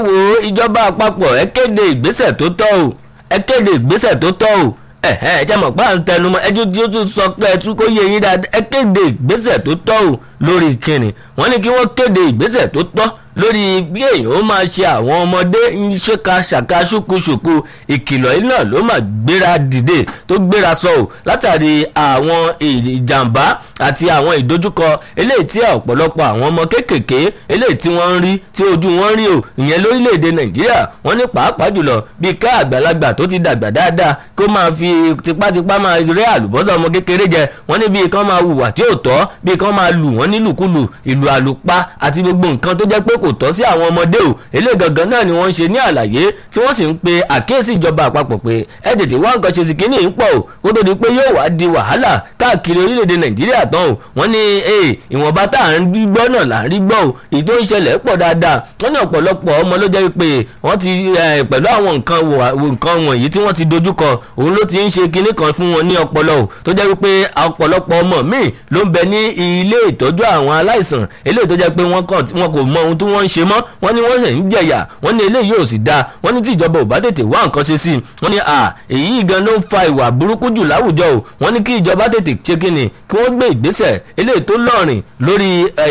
wo ìjọba àpapọ̀ ẹ kéde ìgbésẹ̀ tó tọ́ o ẹ kéde ìgbésẹ̀ tó tọ́ o ẹ̀hẹ́ ẹ jẹ́ mọ̀ pé à ń tẹnumọ́ ẹjú tí ó tún sọ pé ẹ tún kó yé yín dáadáa ẹ kéde ìgbésẹ̀ tó tọ́ o lórí ìkíni wọ́n ní kí wọ́n kéde ìgbésẹ̀ tó tọ́ lórí bí èèyàn ó máa ṣe àwọn ọmọdé ń ṣèkà ṣàkà ṣùkúṣùkú ìkìlọ̀ yìí náà ló máa gbéra dìde tó gbéra sọ ò látàrí àwọn ìjàmbá àti àwọn ìdojúkọ eléyìí tí ọ̀pọ̀lọpọ̀ àwọn ọmọ kéékèèké eléyìí tí wọ́n ń rí tí ojú wọn rí o ìyẹn lórílẹ̀‐èdè nàìjíríà wọ́n ní pàápàá jùlọ bíi ká àgbàlagbà tó ti dàgbà dáadáa kó máa fi tipátipá máa rí àlùbọ́sà ọmọ kékeré jẹ wọ́n ní bíi kán máa hùwà tí ò tọ́ bíi kán máa lù wọ́n nílùkulù ìlù àlùpá àti gbogbo nǹkan tó jẹ́ pé kò tọ́ sí àwọn ọmọdé o eléyìí gangan náà ni wọ́n ń ṣe ní àlàyé tí wọ́n sì ń pe àkíyèsí ìjọba àpapọ̀ pé ẹ tètè wá nǹkan ṣe sí kínní ń pọ̀ o kó tó di pé yóò wá di wàhálà káàkiri orílẹ̀-èdè nàìjíríà tán o wọ́n ní ìwọ̀nba tá à ń rí gbọ́ náà là ń rí gbọ́ o èyí tó ń ṣẹlẹ̀ pọ̀ dáadáa wọ́n ní ọ̀pọ̀lọpọ̀ ọmọ ló jẹ́ pé wọ́n ti pẹ̀lú àwọn nǹkan wọ̀nyí tí wọ́n ti dojúkọ òun ló ti ń ṣe kinní kan fún wọn ní ọpọlọ o tó jẹ́ wípé ọ̀pọ̀lọpọ̀ ọmọ míì ló ń bẹ ní ilé ìtọ́jú àwọn aláìsàn eléyìí tó jẹ́ pé wọ́n kò mọ ohun tí wọ́n ń ṣe mọ́ wọ́n ní wọ́n sì ń jẹ̀yà wọ́n ní eléyìí ò sì dáa wọ́n ní tí ìjọba ò bá tètè wá nǹkan ṣe sí i wọ́n ní à èyí gan ló ń fa ìwà burúkú jù láwùjọ o wọ́n ní kí ìjọba tètè ṣe kíni kí wọ́n gbé ìgbésẹ̀ eléyìí tó lọ́rìn lórí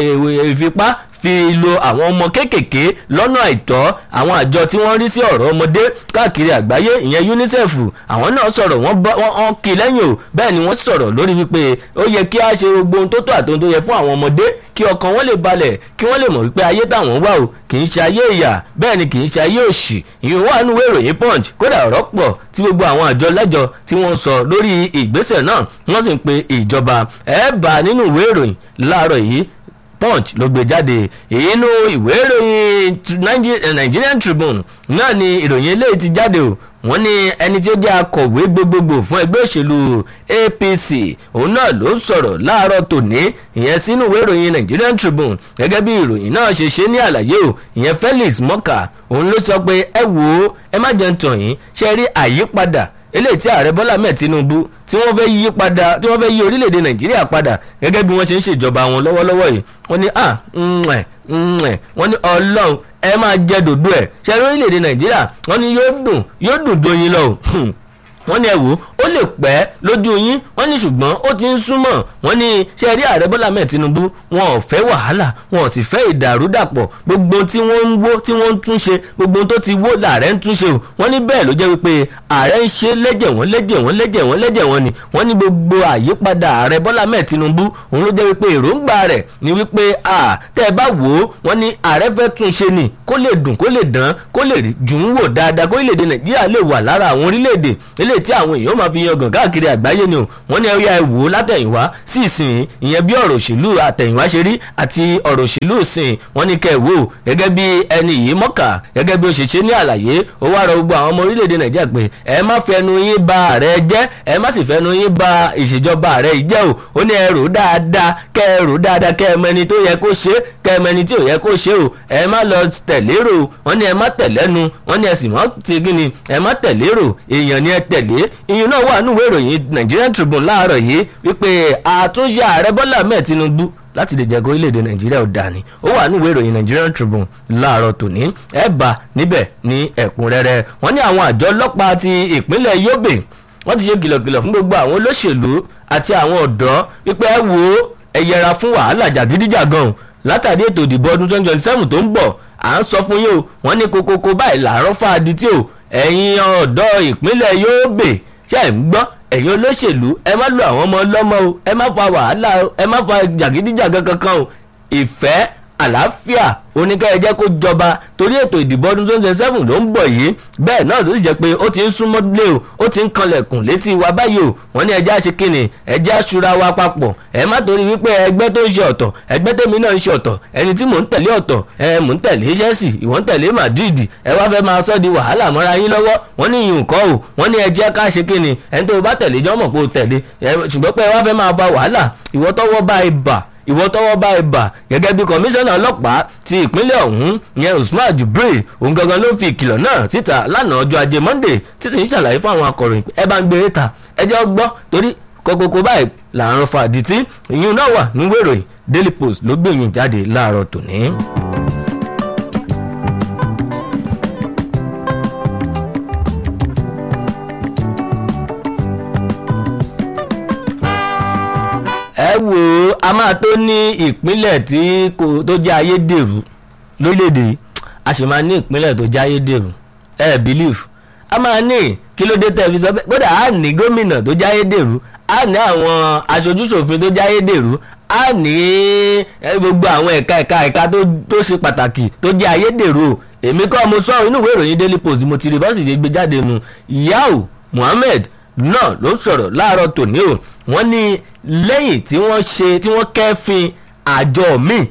ìfipá fi lo àwọn ọmọ kéékèèké lọ́nà àìtọ́ àwọn àjọ tí wọ́n rí sí ọ̀rọ̀ ọmọdé káàkiri àgbáyé ìyẹn unicef àwọn náà sọ̀rọ̀ wọ́n kí lẹ́yìn o bẹ́ẹ̀ ni wọ́n sọ̀rọ̀ lórí wípé ó yẹ kí a ṣe gbogbo ohun tó tó àti ohun tó yẹ fún àwọn ọmọdé kí ọkàn wọn lè balẹ̀ kí wọ́n lè mọ̀ wípé ayé táwọn wà o kì í ṣe ayé ìyà bẹ́ẹ̀ ni kì í ṣe ayé òṣì ìyẹn wà nínú ìròyìn punch kódà ọ̀rọ̀ pọ̀ tí gbogbo àwọn àjọ lẹ́jọ tí wọ́n sọ lórí ìgbésẹ̀ náà wọ́n sì ń pe ìjọba ẹ̀ bá nínú ìwé ìròyìn láàárọ̀ yìí punch ló gbé jáde inú ìwé ìròyìn nigerian tribune náà ni ìròyìn eléyìí ti jáde o wọ́n ní ẹni tí ó jẹ́ akọ̀wé gbogbogbò fún ẹgbẹ́ òṣèlú apc òun náà ló sọ̀rọ̀ láàárọ̀ tòní ìyẹn sínú ìwé ìròyìn nigerian tribune gẹ́gẹ́ bí ìròyìn náà ṣe ṣe ní àlàyé o ìyẹn felix mọ́kà òun ló sọ pé ẹ wò ó ẹ má jẹun tàn yín ṣe rí àyípadà eléyìí tí ààrẹ bọ́lá mẹ́ẹ̀ tinubu tí wọ́n fẹ́ yí padà tí wọ́n fẹ́ yí orílẹ̀-èdè nàìjíríà padà gẹ́gẹ́ bí wọ́n ṣe ń ṣèjọba wọn lọ́wọ́lọ́wọ́ yìí wọ́n ní à ǹẹ̀ ǹẹ̀ wọ́n ní ọlọ́run ẹ máa jẹ dòdò ẹ̀ ṣe orílẹ̀-èdè nàìjíríà wọ́n ní yóò dùn yóò dùn doyin lọ wọ́n ní ẹ wò ó lè pẹ́ lójú yín wọ́n ní ṣùgbọ́n ó ti ń súnmọ́ wọ́n ní ṣe rí ààrẹ bọ́lá mẹ́ẹ̀ tinubu wọn ò fẹ́ wàhálà wọn ò sì fẹ́ ìdàrúdàpọ̀ gbogbo tí wọ́n ń wó tí wọ́n ń túnṣe gbogbo tó ti wó làárẹ̀ ń túnṣe o wọ́n ní bẹ́ẹ̀ ló jẹ́ wípé ààrẹ ń ṣe lẹ́jẹ̀ wọ́n lẹ́jẹ̀ wọ́n lẹ́jẹ̀ wọ́n lẹ́jẹ̀ wọ́n ni wọ́n ní gbogbo àyípadà ààrẹ bọ́lá mẹ́ẹ̀ tinubu òun ló jẹ́ wípé èròǹgbà rẹ̀ ni wípé à tẹ́ ẹ bá wò ó wọ́n ní ààrẹ fẹ́ túnṣe ni kó lè dùn kó lè dán kó lè dùn wò dáadáa kó orílẹ̀-èdè nàìjíríà lè wà lára àwọn orílẹ̀-èdè eléyìí tí àwọn èèyàn máa fi yangàn káàkiri àgbáyé ni o wọ́n ní ẹ̀yà ẹ̀ wò látẹ̀yìnwá sí ìsìn ìyẹn bí ọ̀rọ̀ òṣèlú àtẹ̀yìnwá ṣe rí àti ọ̀rọ̀ òṣèlú ìsìn wọ́n ní kẹ́ ẹ̀ wò gẹ́gẹ́ bí ẹni yìí mọ́kà gẹ́gẹ́ bí ó ṣe ṣe ní àlàyé ó wá rọ gbogbo àwọn ọmọ orílẹ̀-èdè nàìjíríà pé ẹ má fẹnu yín ba ààrẹ jẹ́ ẹ má sì fẹnu yín ba ìṣèjọba ààrẹ yìí jẹ́ o ó ní ẹ rò dáadáa kẹ́ ẹ rò dáadáa kẹ́ ẹ mẹni tó yẹ kó ṣe kẹ́ ẹ mẹni tí ò yẹ kó ṣe o ẹ má lọ tẹ̀lérò wọ́n ní ẹ má tẹ̀lẹ́nu wọ́n ní ẹ sì má ti gíni ẹ má tẹ̀lérò èèyàn ni ẹ tẹ̀lé ìyẹn náà wà nínú ìwé ìròyìn Nigerian Tribune láàárọ̀ yìí wípé àtúnṣe ààrẹ Bọ́lá Ahmed Tinubu láti lè jẹ́ kó orílẹ̀-èdè nàìjíríà ò dání ó wà nínú ìwé ìròyìn Nigerian Tribune láàárọ̀ tòní ẹ̀ bá níbẹ̀ ní ẹ̀kúnrẹ́rẹ́ wọ́n ní àwọn àjọ ọlọ́pàá ti ìpínlẹ̀ Yobe wọ́n ti ṣe kìlọ̀kìlọ̀ fún gbogbo àwọn olóṣèlú àti àwọn ọ̀dọ́ wípé ẹ wò ó ẹ yẹra fún wàhálà jàgídíjàgan látàrí ètò ìdìbò ọdún twenty twenty seven tó ń bọ̀ à ń sọ fún yín o wọ́n ní kokoko báyìí làárọ̀ fáadì tí o ẹ̀yin ọ̀dọ́ ìpínlẹ̀ Yobe ṣe ń gbọ́ ẹ̀yin olóṣèlú ẹ má lo àwọn ọmọ ọlọ́mọ o ẹ má fa wàhálà o ẹ má fa jàgídíjàgan kankan o ìfẹ́ àlàáfíà oníkẹ́ ẹ jẹ́ kó jọba torí ètò ìdìbò ọdún twenty twenty seven ló ń bọ̀ yìí bẹ́ẹ̀ náà ló sì jẹ́ pé ó ti ń súnmọ́ lé o ó ti ń kanlẹ̀kùn létí wa báyìí o wọ́n ní ẹjẹ́ àṣẹ kínní ẹjẹ́ àṣura wa papọ̀ ẹ má torí wípé ẹgbẹ́ tó ń ṣe ọ̀tọ̀ ẹgbẹ́ tèmi náà ń ṣe ọ̀tọ̀ ẹni tí mò ń tẹ̀lé ọ̀tọ̀ ẹ mò ń tẹ̀lé Chelsea ìwọ ń tẹ̀lé Madrid ẹ wá fẹ́ máa sọ́ di wàhálà mọ́ra yín lọ́wọ́ wọ́n ní ìyún kọ́ o wọ́n ní ẹjẹ́ ká ṣe kínní ẹni tó bá tẹ̀lé jọ́mọ̀ pé o tẹ̀lé ṣùgbọ́n pé ẹ wá fẹ́ máa fa wàhálà ìwọ tọ́wọ́ bá ẹ bà ìwọ tọ́wọ́ bá ẹ bà gẹ́gẹ́ bí kọmíṣánná ọlọ́pàá ti ìpínlẹ̀ ọ̀hún yẹn Usman Jibril òun gangan ló fi ìkìlọ̀ náà síta lánàá ọjọ́ ajé Monday títí ń ṣàlàyé fún àwọn akọ̀ròyìn ẹ bá ń gbé ta ẹ jẹ́ gbọ́ torí kókókó báyìí làárọ̀ fàdítì ìyún náà wà níwé ìròyìn Daily Post ló gbẹ̀yìn jáde láàárọ̀ tòní. wò ó a máa tó ní ìpínlẹ̀ tí kò tó jẹ́ ayédèrú lórílẹ̀‐èdè yìí a sì máa ní ìpínlẹ̀ tó jẹ́ ayédèrú ẹ eh, believe a máa ní kí ló dé tẹ́ fi sọ bẹ́ẹ̀ kódà a ní gómìnà tó jẹ́ ayédèrú a ní àwọn aṣojúṣòfin tó jẹ́ ayédèrú a ní gbogbo àwọn ẹ̀ka ẹ̀ka ẹ̀ka tó ṣe pàtàkì tó jẹ́ ayédèrú o èmi kọ́ mo sọ inú ìwé ìròyìn daily post mo ti rí bọ́sì ṣe gbé jáde nu yahoo muhammed náà ló sọ̀rọ̀ láàárọ̀ tòní o wọ́n ní lẹ́yìn tí wọ́n ṣe tí wọ́n kẹ́fìn àjọ míì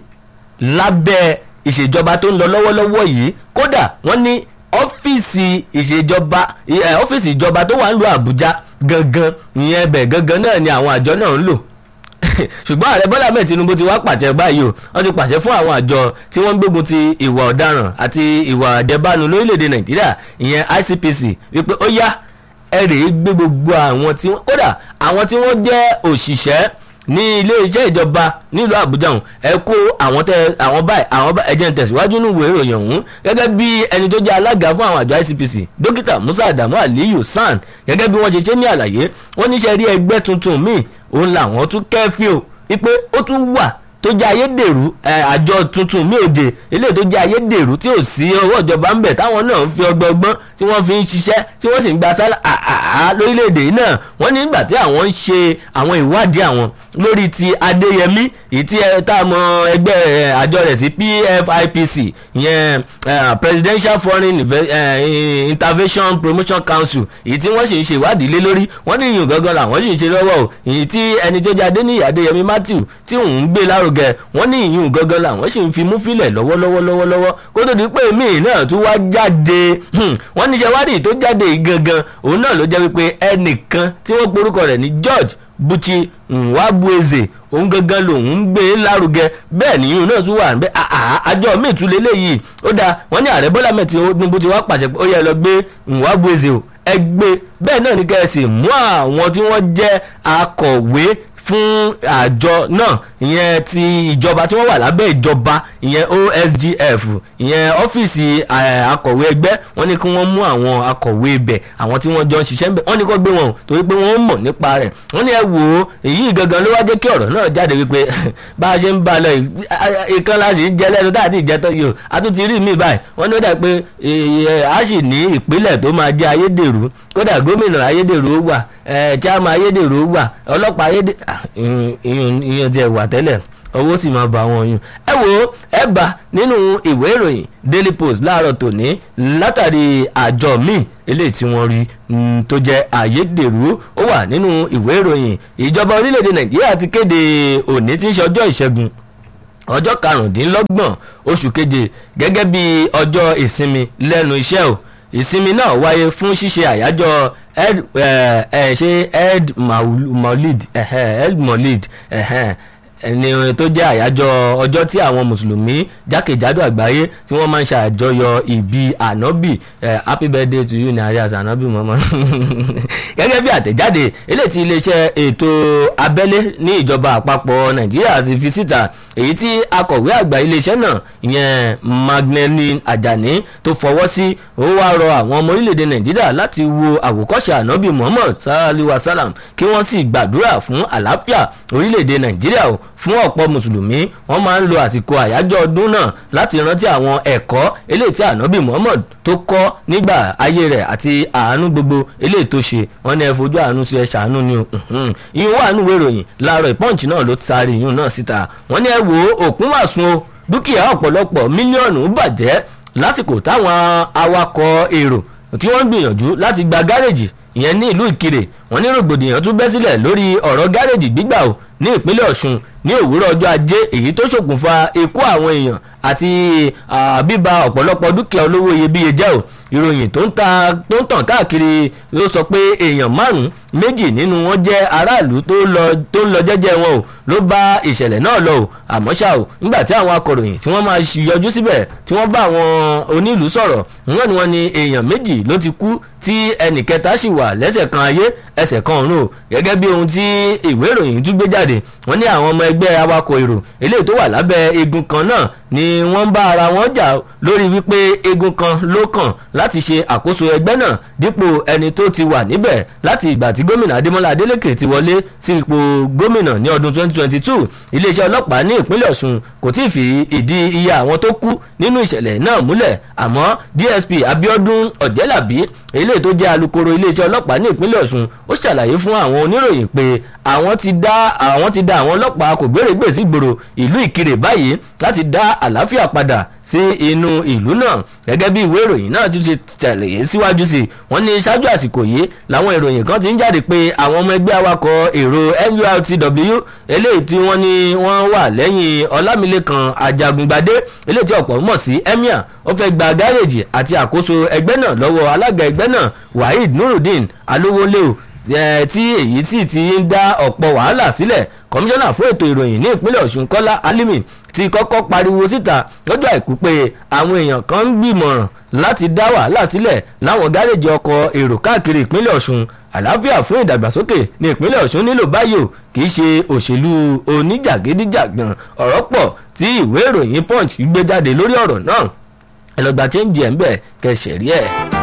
lábẹ́ ìṣèjọba tó ń lọ lọ́wọ́lọ́wọ́ yìí kódà wọ́n ní ọ́fíìsì ìṣèjọba ọ́fíìsì ìjọba tó wà ń lo àbújá gangan ìyẹn ẹbẹ̀ gangan náà ni àwọn àjọ náà ń lò ṣùgbọ́n ààrẹ bọ́lá mẹ́ẹ̀ tinubu ti wá pàṣẹ báyìí o wọ́n ti pàṣẹ fún àwọn àjọ tí wọ́n ń gbógun ti ìwà ọ̀daràn àti ìwà àjẹbánu lórílẹ̀‐èdè nàìjíríà ìyẹn icpc wípé ó yá ẹ rèé gbé gbogbo àwọn tí wọ́n kódà àwọn tí wọ́n jẹ́ òṣìṣẹ́ ní ilé iṣẹ́ ìjọba nílùú àbújá ọ̀hún ẹ kó àwọn tẹ àwọn báyìí àwọn báyìí ẹjẹ ń tẹ̀síwájú nínú ìwé ìròyìn ọ̀hún gẹ́gẹ́ bí ẹni tó jẹ́ alága fún àwọn àjọ icpc dókítà musa adamu aliyu san gẹ́gẹ́ bí wọ́n ṣe ṣe ní àlàyé wọ́n níṣẹ́ rí ẹgbẹ́ tuntun míì òun làwọn tún kẹ́fín o wípé ó tún wà tó jẹ́ ayédèrú àjọ tuntun mi òjè eléyìí tó jẹ́ ayédèrú tí ò sí ọwọ́ ìjọba ń bẹ̀ táwọn náà ń fi ọgbọ́gbọ́n tí wọ́n fi ń ṣiṣẹ́ tí wọ́n sì ń gba sálà àá lórílẹ̀‐èdè yìí náà wọ́n ní nígbà tí àwọn ń ṣe àwọn ìwádìí àwọn lórí ti adéyẹmí èyí tí tá a mọ ẹgbẹ́ àjọ rẹ̀ sí pfipc ìyẹn presidential foreign intervention promotion council èyí tí wọ́n sì ń ṣe ìwádìí lé lórí wọ́n ní ìyún gangan làwọn sì ń ṣe lọ́wọ́ o èyí tí ẹni tó jẹ́ adéníyì adéyẹmí matthew tí òun ń gbé lárugẹ wọ́n ní ìyún gangan làwọn sì ń fi mú fílẹ̀ lọ́wọ́lọ́wọ́lọ́wọ́ kó tó di pé míì náà tún wá jáde wọ́n ní ṣẹwádìí tó jáde yìí gangan òun náà ló jẹ́ wípé ẹnìkan tí wọ́n porúkọ rẹ̀ ní george buchi nwabueze òun gangan lòun ń gbé lárugẹ bẹ́ẹ̀ nìyún náà tún wà níbẹ̀ àjọ míì tún lélẹ́yìí ó dáa wọ́n ní ààrẹ bọ́lá mẹ́tì tinubu ti wá pàṣẹ pé ó yẹ lọ gbé nwabueze o ẹ gbé bẹ́ẹ̀ náà ní kẹ́sì mú àwọn tí wọ́n jẹ́ akọ̀wé fún àjọ náà ìyẹn ti ìjọba tí wọ́n wà lábẹ́ ìjọba ìyẹn osgf ìyẹn ọ́fíìsì akọ̀wé ẹgbẹ́ wọ́n ní kí wọ́n mú àwọn akọ̀wé ibẹ̀ àwọn tí wọ́n jọ ń ṣiṣẹ́ ńbẹ̀ wọ́n ní kó gbé wọn o torí pé wọ́n mọ̀ nípa rẹ̀ wọ́n ní ẹ wò ó èyí gangan ló wá jẹ́ kí ọ̀rọ̀ náà jáde wípé bá a ṣe ń bá a lọ ìkan la sì ń jẹ lẹ́nu tá a ti jẹ tán yìí o a tún ti rí mi báyìí wọ́n ní ó dà pé a sì ní ìpínlẹ̀ tó máa jẹ́ ayédèrú kódà gómìnà ayédèrú wà chairman ayédèrú wà ọlọ́pàá ayédèrú ìyẹn ti ẹ̀ wà tẹ́lẹ̀ owó sì máa bá wọn yún ẹ wo ẹ bá nínú ìwé ìròyìn daily post láàárọ̀ tòní látàrí àjọ míì eléyìí tí wọ́n rí tó jẹ́ àyédèrú ó wà nínú ìwé ìròyìn ìjọba orílẹ̀-èdè nàìjíríà ti kéde òní tí ń ṣe ọjọ́ ìṣẹ́gun ọjọ́ karùndínlọ́gbọ̀n oṣù keje gẹ́gẹ́ bí ọjọ́ ìsinmi lẹ́nu iṣẹ́ o ìsinmi náà wáyé fún ṣíṣe àyájọ́ ed ṣe ed maulid ed maulid ni tó jẹ́ àyájọ́ ọjọ́ tí àwọn mùsùlùmí jákèjádò àgbáyé tí wọ́n máa ń ṣàjọyọ̀ ìbí ànábì happy birthday to you ní arias ànábì mọ́mọ́ gẹ́gẹ́ bí àtẹ̀jáde eléyìí tí iléeṣẹ́ ètò abẹ́lé ní ìjọba àpapọ̀ nàìjíríà ti fi síta èyí tí akọ̀wé àgbà iléeṣẹ́ náà ìyẹn magnelin ajani tó fọwọ́ sí ó wá rọ àwọn ọmọ orílẹ̀-èdè nàìjíríà láti wo àwòkọ́ṣe ànábì muhammad sallallahu alayhi wa sallam kí wọ́n sì gbàdúrà fún àlàáfíà orílẹ̀-èdè nàìjíríà o fún ọ̀pọ̀ mùsùlùmí wọ́n máa ń lo àsìkò àyájọ́ ọdún náà láti rántí àwọn ẹ̀kọ́ eléyìí tí ànábì muhammad tó kọ́ nígbà ayé rẹ̀ àti àánú gbogbo eléyìí tó ṣe wọ́n ní ẹ fojú àánú sí ẹ ṣàánú ni o ìyún wà nínú ìròyìn láàárọ̀ ìpọ́ǹchì náà ló taari ìyún náà síta wọ́n ní ẹ wo òkun wà sun o dúkìá ọ̀pọ̀lọpọ̀ mílíọ̀nù bàjẹ́ lásìkò táwọn awakọ̀ èrò tí wọ́n gbìyànjú láti gba gáréèjì ìyẹn ní ìlú ìkirè wọ́n ní rògbòdìyàn tún bẹ́ sílẹ̀ lórí ọ̀rọ̀ gáréèjì gbígbà o ní ìpínlẹ̀ ọ̀ṣun ní òwúrọ̀ ọjọ́ ajé èyí tó ṣokùnfà ikú àwọn èèyàn àti bíba ọ̀pọ̀lọpọ̀ dúkìá olówó iyebíye jẹ́ o ìròyìn tó ń tàn káàkiri ló sọ pé èèyàn márùn-ún méjì nínú wọn jẹ́ aráàlú tó ń lọ jẹ́jẹ́ wọn o ló bá ìṣẹ̀lẹ̀ náà lọ o àmọ́ ṣá o nígbà tí àwọn akọ̀ròyìn tí wọ́n máa yọjú síbẹ̀ tí wọ́n bá àwọn onílùú sọ̀rọ̀ wọ́n ní wọ́n ní èèyàn méjì ló ti kú tí ẹnì kẹta sì wà lẹ́sẹ̀ kan ayé ẹsẹ̀ kan ọ̀run o gẹ́gẹ́ bí ohun tí ìwé ìròyìn tún gbé jáde wọ́n ní àwọn ọmọ ẹgbẹ́ awakọ̀ èrò eléyìí tó wà lábẹ́ egun kan náà ni wọ́n ń bá ara wọn jà lórí wípé egun kan ló kàn láti ṣe àkóso ẹgbẹ́ náà dípò ẹni tó ti wà níbẹ̀ láti ìgbà tí gómìnà adémọlá adélèké ti wọlé sí ipò gómìnà ní ọdún 2020 2022 iléeṣẹ́ ọlọ́pàá ní ìpínlẹ̀ ọ̀ṣun kò tí ì fi ìdí iye àwọn tó kú nínú ìṣẹ̀lẹ̀ náà múlẹ̀ àmọ́ dsp abiodun ọ̀jẹ́làbí eléyìí tó jẹ́ alukoro iléeṣẹ́ ọlọ́pàá ní ìpínlẹ̀ ọ̀ṣun ó ṣàlàyé fún àwọn oníròyìn pé àwọn ti dá àwọn ti dá àwọn ọlọ́pàá kò gbèrègbè sí gbòòrò ìlú ìkirè báyìí láti dá àlàáfíà padà sí inú ìlú náà gẹ́gẹ́ bí ìwé ìròyìn náà ti ṣe ṣàlàyé síwájú sí wọ́n ní ṣáájú àsìkò yìí làwọn ìròyìn kan ti ń jáde pé àwọn ọmọ ẹgbẹ́ awakọ̀ èrò nurtw eléyìí tí wọ́n ní wọ́n wà lẹ́yìn ọlámilékan ajagungbadé eléyìí tí ọ̀pọ̀ mọ̀ sí emir ó fẹ́ gba gáréèjì àti àkóso ẹgbẹ́ náà lọ́wọ́ alága ẹgbẹ́ náà waheed nurudeen alówólẹ́ò tí èyí sì ti ń dá ọ̀pọ̀ wàhálà sílẹ̀ kọmíṣánná fún ètò ìròyìn ní ìpínlẹ̀ ọ̀ṣun kọ́lá alimi ti kọ́kọ́ pariwo síta lọ́jọ́ àìkú pé àwọn èèyàn kan ń gbìmọ̀ràn láti dá wàhálà sílẹ̀ láwọn gáréèjì ọkọ̀ èrò káàkiri ìpínlẹ̀ ọ̀ṣun àlàáfíà fún ìdàgbàsókè ní ìpínlẹ̀ ọ̀ṣun nílò báyò kì í ṣe òṣèlú oníjàgídíjàgbọ̀n ọ̀rọ̀ pọ̀ tí ìwé ìròyìn punch gbé jáde lórí ọ̀rọ̀ náà ẹ lọ gba chẹ́ǹjì ẹ̀ ń bẹ̀ kẹsẹ̀ rí ẹ̀.